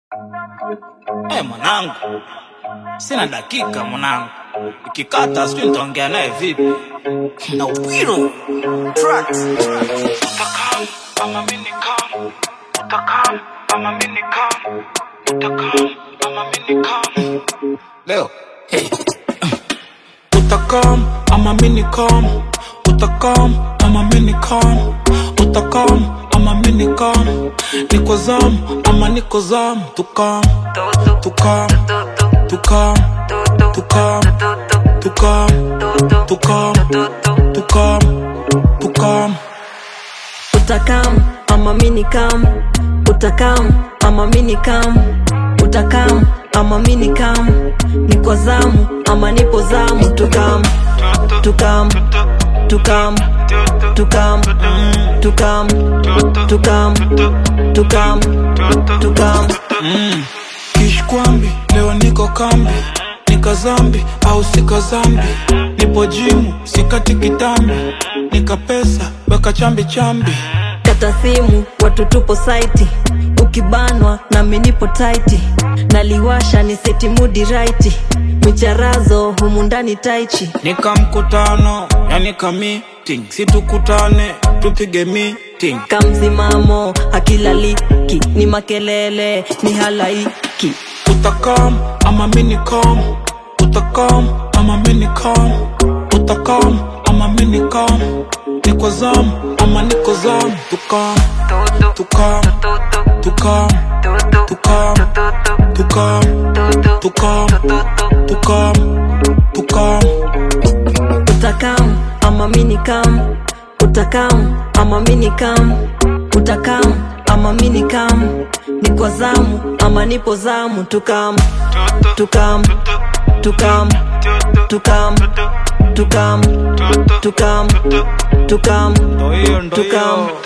Eh, mwanangu, sina dakika mwanangu, ikikata sijui nitaongea naye vipi na Upiro tracks utakam ama mimi nikam utakam ama mimi nikam utakam ama mimi nikam leo hey. utakam ama mimi nikam utakam ama mimi nikam utakam ama mimi nikam niko zam ama niko zam tukam tukam tukam tukam tukam tukam tukam tukam utakam ama mini kam utakam ama mini kam utakam ama mini kam niko zamu ama nipo zamu tukam tukam tukam tukam tukam tukam tukam tukam kishkwambi leo niko kambi nika zambi au sika zambi nipo jimu sikati kitambi nika pesa weka chambi chambi kata simu watu tupo saiti ukibanwa nami nipo taiti naliwasha ni seti mudi raiti micharazo humu ndani taichi nika mkutano yani ka meeting situkutane tupige meeting kamsimamo hakilaliki ni makelele ni halaiki utakam ama minikam utakam ama minikam utakam ama minikam niko zam ama niko zam tukam tukam tukam tukam tukam tukam tukam tukam utakam ama minikam utakam ama minikam utakam ama minikam niko zamu ama nipo zamu tukam tukam tukam tukam tukam tukam tukam ndo hiyo ndo tukam hiyo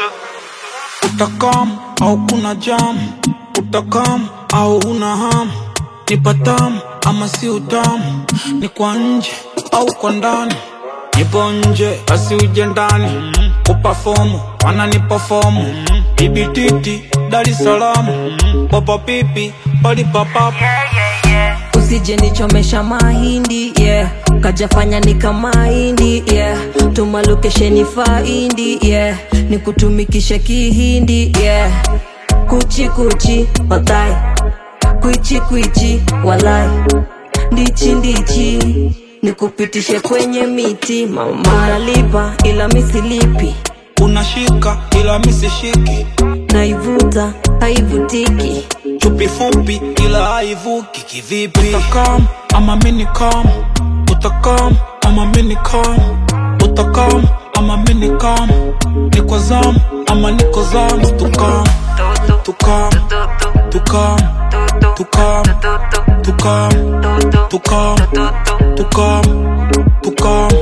utakam au kuna jam utakam au una ham ni patam ama si utamu ni kwa nje au kwa ndani nipo nje basi uje ndani kupafomu wananipafomu ibititi dar es salaam papa pipi palipapapa usije nichomesha mahindi yeah kajafanya nikamahindi yeah tuma lokesheni faindi yeah nikutumikishe kihindi yeah kuchi kuchi watai kwichi kwichi walai ndichi ndichi nikupitishe kwenye miti mama nalipa ila misilipi unashika ila misishiki naivuta haivutiki chupi fupi ila haivuki kivipi utakam ama minikam utakam ama minikam utakam ama minikam niko zam ama niko zam tukam tukam tukam tukam tukam tukam tukam tukam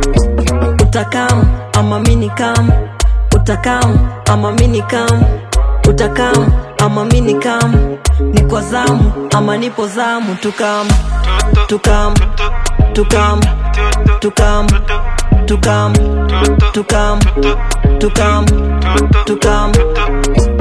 utakam ama minikam utakam ama minikam utakam ama minikam niko zamu ama nipo zamu tukam tukam tukam tukam tukam tukam tukam tukam